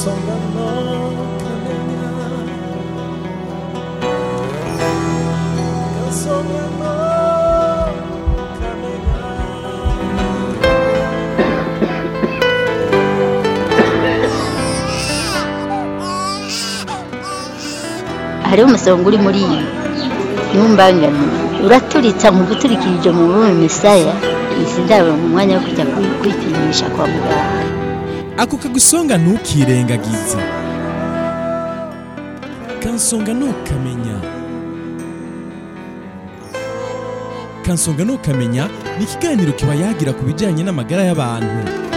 kansonga no kamenya kansonga no kamenya hariho umusonga uri muri iyi ntumbangane uraturitsa mu guturikirije mu rurimi misaya izi ndabo mu mwanya wo kujya kwi- kwipimisha kwa muganga ako kagusonga ntukirengagize kansonga ntukamenya kansonga ntukamenya ni ikiganiro kiba yagira ku bijyanye n'amagara y'abantu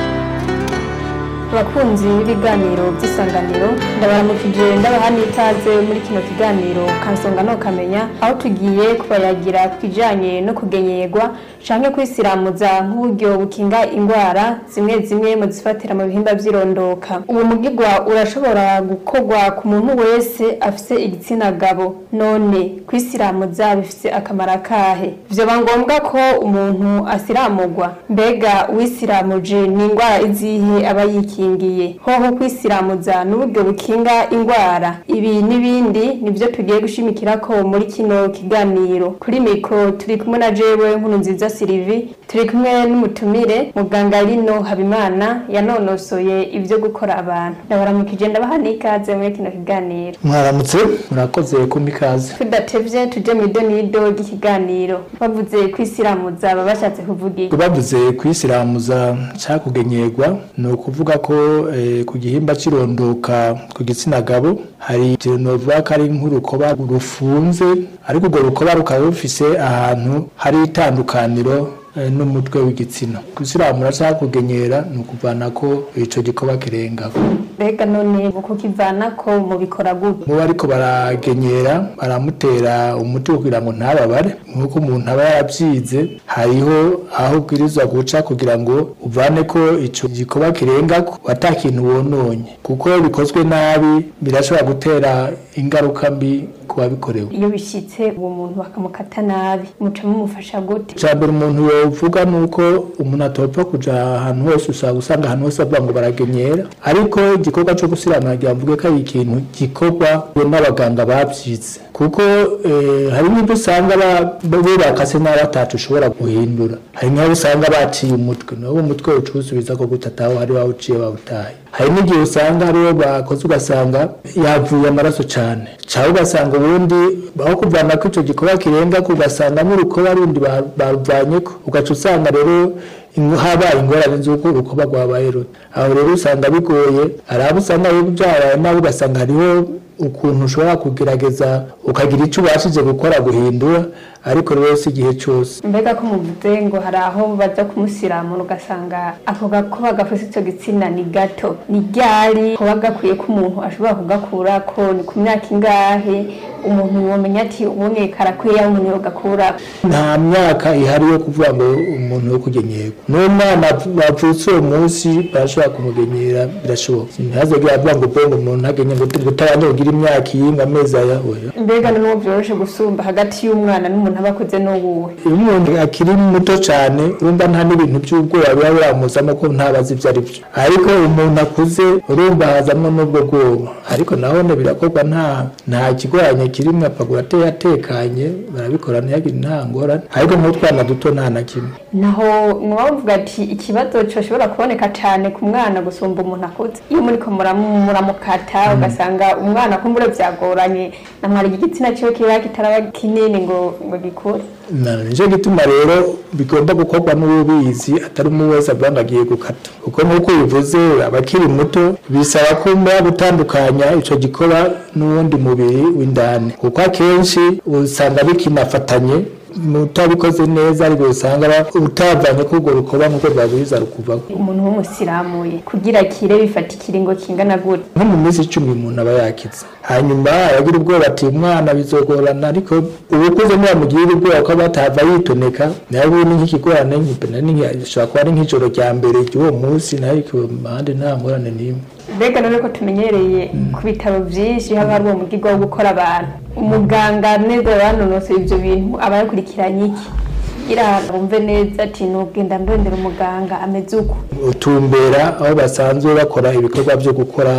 abakunzi b'ibiganiro by'isanganiro ndabaramukije ndabaha n'ikaze muri kino kiganiro kansonga no kamenya aho tugiye kubayagira ku kijanye no kugenyerwa canke kwisiramuza nk'uburyo bukinga indwara zimwe zimwe mu zifatira mu bihimba vy'irondoka uwo mugigwa urashobora gukorwa ku muntu wese afise igitsina gabo none kwisiramuza bifise akamaro akahe vyoba ngombwa ko umuntu asiramurwa mbega uwisiramuje ni indwara izihe aba yikingiye hoho kwisiramuza n'uburyo bukinga indwara ibi n'ibindi nivyo tugiye gushimikirako muri kino kiganiro kuri mikro turi kumwe na jewe nkuru nziza Sylvie turi kumwe n'umutumire muganga Lino Habimana yanonosoye ivyo gukora abantu ndabaramukije ndabaha n'ikaze muri kino kiganiro mwaramutse murakoze kumpa ikaze tudatevye tuje mu idonido ry'ikiganiro bavuze kwisiramuza baba bashatse kuvuga iki bavuze kwisiramuza cyangwa kugenyerwa ni ukuvuga ko eh, ku gihimba cy'irondoka ku gitsina gabo hari ikintu novuga ko ari nk'urukoba rufunze ariko urwo rukoba rukaba rufise ahantu hari itandukaniro eh, n'umutwe w'igitsina gusiramura cyangwa kugenyera ni ukuvana ko ico gikoba kirengako mbega none uko kivana ko mubikora gute muba ariko baragenyera baramutera umuti kugira ngo ntababare nk'uko umuntu aba yarabyize hariho aho ubwirizwa guca kugira ngo uvane ko ico gikoba kirengako ata kintu wononye kuko iyo bikozwe nabi birashobora gutera ingaruka mbi ku babikorewe iyo bishitse uwo muntu bakamukata nabi muca mumufasha gute icya mbere umuntu yovuga ni uko umuntu atopfa kuja ahantu hose usanga usanga ahantu hose bavuga ngo baragenyera ariko igikorwa cyo gusiramura ngira mvuge ko ari ikintu gikorwa n'abaganga babyize kuko eh, hari n'ibyo usanga ba- bo bakase nabi atacu ushobora guhindura hari nk'aho usanga baciye umutwe nawo umutwe ucusubiza ko gutataho hari wawuciye bawutaye hari n'igihe usanga hariho bakoze ugasanga yavuye amaraso cyane cyangwa ugasanga ubundi aho kuvana ko icyo gikorwa kirenga ko ugasanga n'urukoba rundi ba- baruvanye ko ugaca usanga rero ingo- habaye ingorane z'uko urukoba rwabaye ruto aho rero usanga bigoye hari abo usanga rero byabaye nabi ugasanga hariho ukuntu ushobora kugerageza ukagira icyo ubashije gukora guhindura ariko rero si igihe cyose mbega ko muvuze ngo hari aho baza kumusiramura ugasanga ako gakoba gafise ico gitsina ni gato ni ryari kuba gakwiye ko umuntu ashobora kugakurako ni ku myaka ingahe umuntu yomenya ati ubonye karakwiye aho umuntu yogakurako nta myaka ihari yo kuvuga ngo umuntu yo kugenyerwa n'umwana wavutse uwo munsi barashobora kumugenyera birashoboka ntihazogere avuga ngo bongo umuntu ntagenye ngo utabanje kugira imyaka iyinga amezi aya oya mbega n'uwo vyoroshe gusumba hagati y'umwana n'umuntu aba akuze n'uwuwe iyo umuntu akiri muto cyane urumva nta n'ibintu by'ubwoba biba biramuzamo ko ntabazi ibyo ari byo ariko umuntu akuze urumva hazamo n'ubwo bwoba ariko nahone birakorwa nta nta kigoranye kirimo apfa ateye atekanye barabikora ntiyagire nta ngorane ariko nk'utwana duto nta na kimwe naho mwaba muvuga ati ikibazo coshobora kuboneka cane ku mwana gusumba umuntu akuze iyo muriko muramu- muramukata ugasanga umwana kumbure vyagoranye namwari igitsina ciwe kiba kitaraba kinini ngo ngo gikure Na- nicyo gituma rero bigomba gukorwa n'ubizi atari umwe wese avuga ngo agiye gukata kuko nk'uko bivuze abakiri muto bisaba ko muba gutandukanya ico gikoba n'uwundi mubiri w'indani kuko akenshi usanga bikinafatanye utabikoze neza ariko usanga ba- utavanye ko urwo rukoba nk'uko rwabwiza rukuvaho umuntu w'umusiramuye kugira kire bifata ikiringo kingana gute nko mu minsi icumi umuntu aba yakize hanyuma aragira ubwoba ati umwana bizogorana ariko ubukuze ntibamugirira ubwoba ko batahava yitoneka nawe ubu ni nk'ikigorane gishobora kuba ari nk'ijoro rya mbere ry'uwo munsi nayo impande nta ngorane n'imwe mbega none ko tumenyereye ku bitaro vyinshi haba hari uwo mugirwa wo gukora abantu umuganga neza yanonosoye ivyo bintu aba yakurikiranye iki kugira bumve neza ati nugenda ndondera umuganga ameze uko utumbera aho basanzwe bakora ibikorwa byo gukora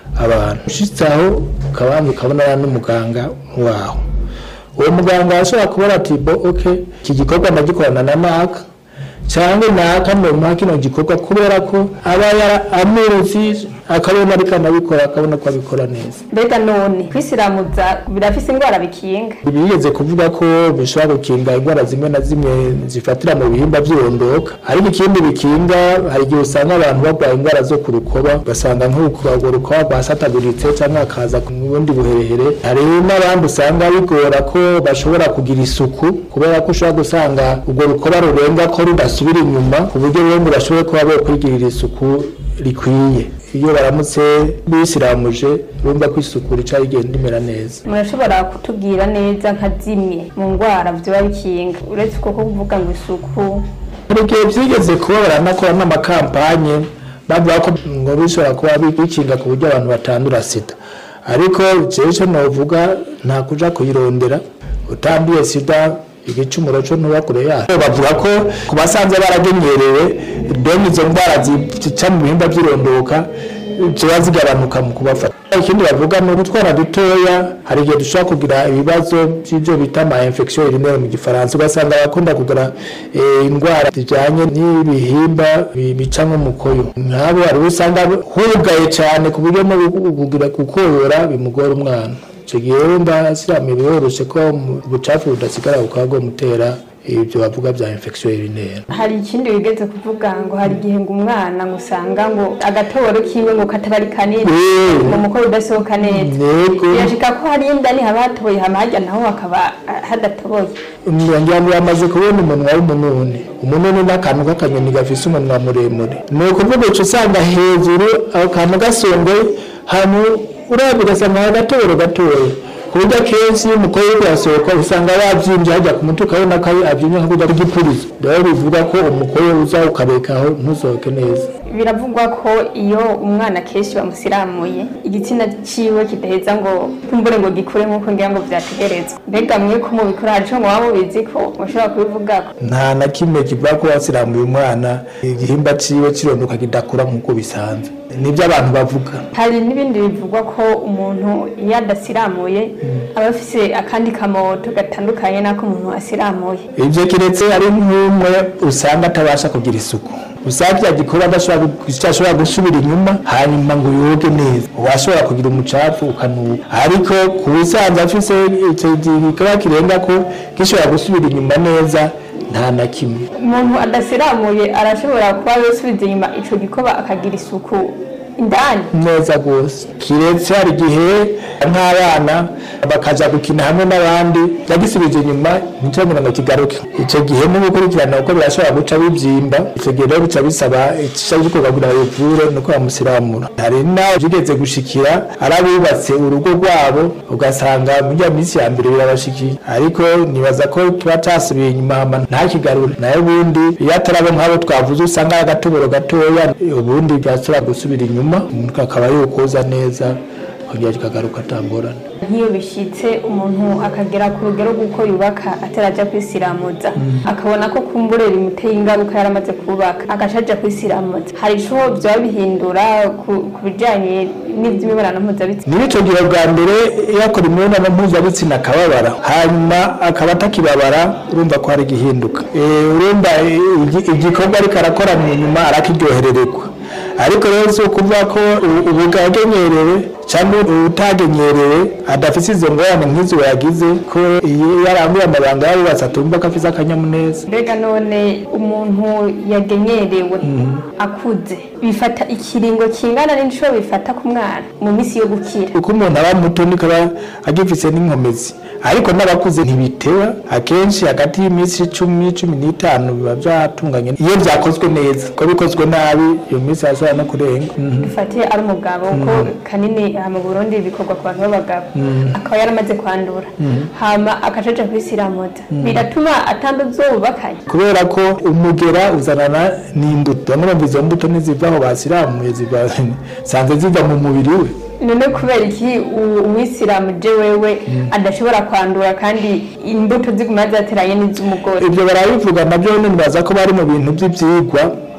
abantu ushitse aho ukabanza ukabonana n'umuganga waho uwo muganga ashobora kubona ati bo ok iki gikorwa ndagikorana na naka cyangwa naka nomuha kino gikorwa kubera ko aba yara amuzi akabona ariko anabikora akabona ko abikora neza mbega none kwisiramuza birafise indwara bikinga bigeze kuvuga ko bishobora gukinga indwara zimwe na zimwe zifatira mu bihimba by'irondoka ariko ikindi bikinga hari igihe usanga abantu barwaye indwara zo ku rukoba ugasanga nk'urwo rukoba rwasataguritse cyangwa hakaza ku bundi buherehere hari n'abandi usanga bigora ko bashobora kugira isuku kubera ko ushobora gusanga urwo rukoba rurenga ko rudasubira inyuma ku buryo bombi bashobora kuba bokwigirira isuku rikwiye iyo baramutse bisiramuje bumva ko isuku rica rigenda imera neza murashobora kutubwira neza nka zimwe mu ndwara vyoba bikinga uretse uko kuvuga ngo isuku hari igihe byigeze kuba baranakora n'amakampanye bavuga ko ngo bishobora kuba bikinga ku buryo abantu batandura sida ariko jewe icyo novuga nta kuja kuyirondera utanduye sida igicumuro cyo ntuba kure yayo bavuga ko ku basanze baragenyerewe deni izo ndwara zica mu bihimba by'irondoka ziba zigabanuka mu kubafata ikindi bavuga ni utwana dutoya hari igihe dushobora kugira ibibazo by'ibyo bita ama infection urinaire mu gifaransa ugasanga abakunda kugira eh, indwara zijyanye n'ibihimba bi- bica nk'umukoyo nk'abo hari uwo usanga hugaye cyane ku buryo no kugira gukoyora bimugora umwana icyo gihe wumva sirami biroroshye ko mu- ubucafu budasigara bukaba bwamutera ibyo bavuga bya infection urinaire hari ikindi wigeze kuvuga ngo hari igihe ngo umwana ngo usanga ngo agatoboro kiwe ngo kataba ari kanini Eh. ngo umukoro udasohoka neza Yego. birashika ko hari indani haba hatoboye hama harya naho hakaba ah, hadatoboye ngira ngo yamaze kubona umunwa w'umununi umununi ni akantu k'akanyoni gafise umunwa muremure ni ukuvuga uca usanga hejuru ako kantu gasongoye hantu urabye ugasanga hari agatoboro gatoya ku buryo akenshi iyo umukobwa uri kuhasohoka usanga yabyimbye hajya ku mutwe ukabona ko abyimbye nka kurya ry'ipurizo rero bivuga ko umukobwa uza ukarekaho ntusohoke neza biravugwa ko iyo umwana kenshi bamusiramuye igitsina ciwe kidaheza ngo kumbure ngo gikure nk'uko ngira ngo vyategerezwa mbega mwe ko mubikora hari ico muba mubizi ko mushobora kubivugako nta na kimwe kivuga ko wasiramuye umwana igihimba ciwe kirondoka kidakura nk'uko bisanzwe nibyo abantu bavuga hari n'ibindi bivugwa ko umuntu iyo adasiramuye aba afise akandi kamoto gatandukanye n'ako umuntu asiramuye ibyo kiretse ari nk'umwe usanga atabasha kugira isuku usanga icyo gikorwa adashobora gu- ashobora gusubira inyuma hanyuma ngo yoge neza washobora kugira umucafu ukanuka ariko ku bisanzwe afise icyo gikorwa kirenga ko gishobora gusubira inyuma neza nta na kimwe umuntu adasiramuye arashobora kuba yosubiza inyuma ico gikoba akagira isuku indani neza rwose kiretse hari igihe nk'abana bakaja gukina hamwe n'abandi yagisubije inyuma ntitubamira ngo kigaruke icyo gihe no gukurikirana kuko birashobora guca bibyimba icyo gihe rero bica bisaba icisha gikorwa kugira ngo bivure nuko bamusiramura hari n'aho byigeze gushikira ari abubatse urugo rwabo ugasanga muri ya minsi ya mbere birabashikiye ariko nibaza ko tuba casubiye inyuma hama ntakigarure nayo ubundi iyo atarabo nk'abo twavuze usanga ari agatoboro gatoya ubundi byashobora gusubira inyuma umuntu akaba yokoza neza kongera kikagaruka atangorane nk'iyo bishitse umuntu akagera ku rugero rw'uko yubaka ataraja kwisiramuza akabona ko kumbure bimuteye ingaruka yaramaze kubaka agaca aja kwisiramuza hari ico vyoba bihindura ku ku bijanye n'ivy'imibonano mpuzabitsina niba icyo gihe bwa mbere yakora imibonano mpuzabitsina akababara hanyuma akaba atakibabara urumva ko hari igihinduka Eh, urumva eh, igi- igikorwa ariko arakora mu nyuma arakiryoherererwa ariko rero si ukuvuga ko u- ubu bwagenyerewe cyangwa utagenyerewe adafite izo ngorane nk'izo yagize ko iyo yaranguye amabanga yarubatse atumva ko afite akanyamuneza mbega none umuntu yagenyerewe akuze bifata ikiringo kingana n'inshuro bifata ku mwana mu minsi yo gukira uko umuntu aba muto niko aba agifise n'inkomezi ariko n'abakuze ntibiteba akenshi hagati y'iminsi icumi cumi n'itanu biba byatunganye iyo byakozwe neza ko bikozwe nabi iyo minsi yashobora no kurenga Mhm. dufate ari umugabo ko kanini aha mu burundi bikorwa ku bantu b'abagabo akaba yaramaze kwandura hama akajaja kwisiramuza biratuma atanduza uwo bubakanye kubera ko umugera uzanana n'imbuto bamwe bumva izo mbuto ntiziva aho basiramuye ziva sanze ziva mu mubiri we none kubera iki u- umwisilamu je wewe adashobora kwandura kandi imbuto ziguma zateranye n'iz'umugore ibyo barabivuga nabyo nibaza ko bari mu bintu by'ibyigwa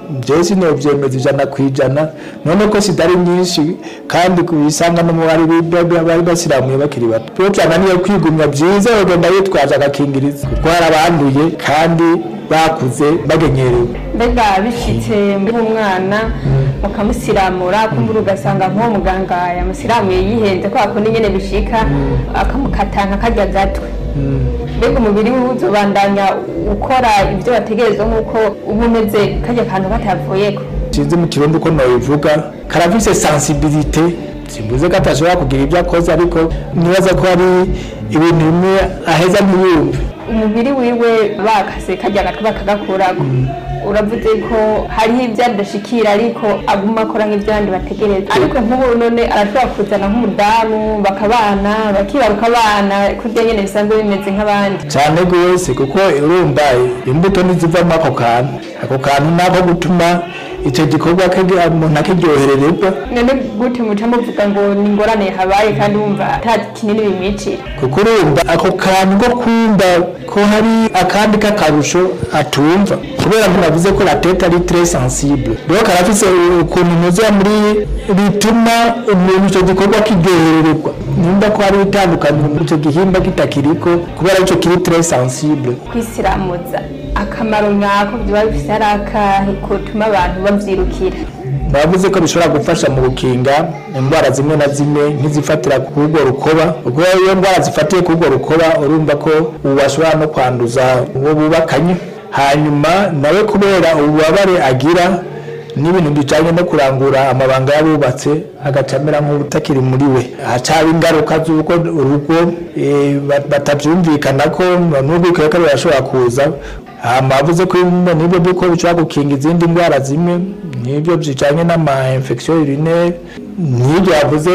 jewe sinovyemeza ijana ku ijana none ko sida ari nyinshi kandi kubisanga no mu bari bari basiramuye bakiri bato rero vyananiye kwigumya vyiza yogenda yitwaje agakingirizo kuko hari abanduye kandi bakuze bagenyerewe mbega bishitse muri umwana mukamusiramura kumbura ugasanga nk'uwo muganga yamusiramuye yihenze ko akunda nyene bishika akamukata nka karya gatwe mbega umubiri wiwe uzobandanya ukora ibyo bategerezwa nk'uko uba umeze karya kantu katavuyeko sinzi mu kirundi uko nobivuga karafise sensibilité simbuze ko atashobora kugira ibyo akoze ariko nibaza ko hari ibintu bimwe aheza ntiyumve umubiri wiwe bakase karya gatwe bakagakurako uravuze ko hariho ibyo adashikira ariko aguma akora nk'ibyo abandi bategereza ariko nk'ubu none arashobora kuzana nk'umudamu bakabana bakibaruka abana kurya nyene bisanzwe bimeze nk'abandi cyane rwose kuko urumva imbuto ntizivamo ako kantu ako kantu nako gutuma icyo gikorwa kage- umuntu akiryoherererwa none gute muca muvuga ngo ni ingorane habaye kandi wumva ata kinini bimwicira kuko urumva ako kantu ko kumva ko hari akandi k'akarusho atumva kubera ko navuze ko la tete ari très sensible rero karafise ukuntu muza muri bituma umuntu icyo gikorwa kiryoherererwa nimba ko hari itandukaniro muri icyo gihimba kitakiriko kubera icyo kiri très sensible kwisiramuza akamaro nyako biba bifise ari akahe kotuma abantu bavyirukira bavuze ko bishobora gufasha mu gukinga indwara zimwe na zimwe nk'izifatira ku rwo rukoba ubwo iyo ndwara zifatiye ku rwo rukoba urumva ko ubu ashobora no kwanduza uwo bubakanye hanyuma nawe kubera ububabare agira n'ibintu bijyanye no kurangura amabanga y'abubatse agaca amera nk'ubutakiri muri we hacaba ingaruka z'uko urugo eh, ba- batabyumvikana ko n'urwikekwe birashobora kuza hama bavuze ko nibyo by'uko bishobora gukinga izindi ndwara zimwe nibyo bijyanye n'ama infection urinaire n'ibyo yavuze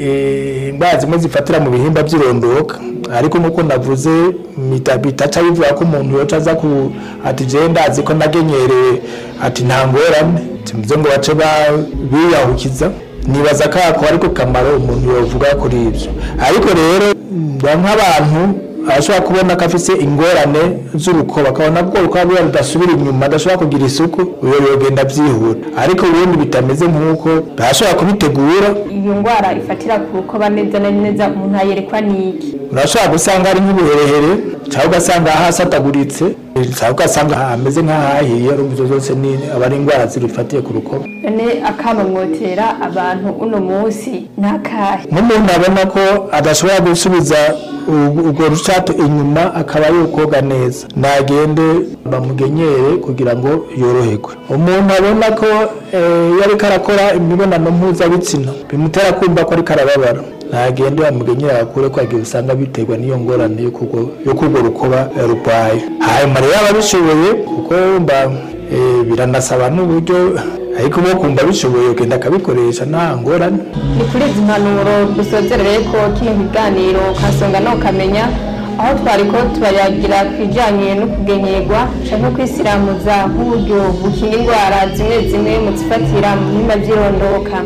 eh, indwara zimwe zifatira mu bihimba by'irondoka ariko nuko navuze mita- bitaca bivuga ko umuntu yoca aza ku ati jewe ndazi ko nagenyereye ati nta ngorane simuze ngo bace ba- biyahukiza nibaza ko ako ariko kamaro umuntu yovuga kuri ibyo ariko rero mba nk'abantu arashobora kubona ko afise ingorane z'urukoba akabona ko urukoba rwiwe rudasubira inyuma adashobora kugira isuku uyo yogenda byihuta ariko ubundi bitameze nk'uko arashobora kubitegura iyo ndwara ifatira ku rukoba neza na neza umuntu ayerekwa n'iki urashobora gusanga ari nk'ubuherehere cyangwa ugasanga hasataguritse cyangwa ugasanga hameze nk'ahahiye urumva izo zose ni aba ari indwara zirifatiye ku rukoba none akamamwotera abantu uno munsi ni akahe nk'umuntu abona ko adashobora gusubiza u- urwo rushato inyuma akaba yokoga neza nagende bamugenyere kugira ngo yoroherwe umuntu abona ko eh, iyo ariko arakora imibonano mpuzabitsina bimutera kumva ko ariko arababara nagende bamugenyere akure ko agiye usanga biterwa n'iyo ngorane yo kurwo- yo kurwo rukoba eh, rurwaye hanyuma rero ababishoboye kuko mba eh, biranasaba n'uburyo ariko bo kumva bishoboye ugenda akabikoresha nta ngorane ni kuri izi mpanuro dusozerere ko kino kiganiro kasonga no kamenya aho twari ko turayagira ku bijyanye no kugenyerwa cyangwa kwisiramuza nk'uburyo bukinga indwara zimwe zimwe mu zifatira mu bihimba by'irondoka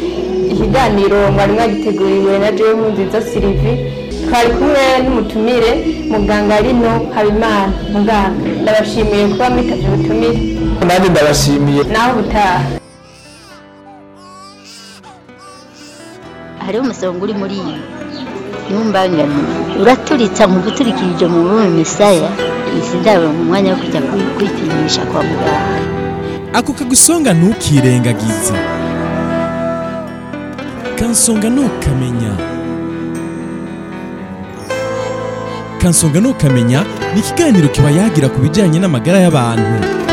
ikiganiro mwari mwagiteguriwe na jewe nziza silivi twari kumwe n'umutumire muganga rino habimana muganga ndabashimiye kuba mwitavye ubutumire nanjye ndabashimiye naho ubutaha hariho umusonga uri muri iyi ntumbangane uraturitsa mu guturikirije mu rurimi misaya izi ndabo mu mwanya wo kujya kwi- kwipimisha kwa muganga ako kagusonga ntukirengagize kansonga ntukamenya kansonga ntukamenya ni ikiganiro kiba yagira ku bijyanye n'amagara y'abantu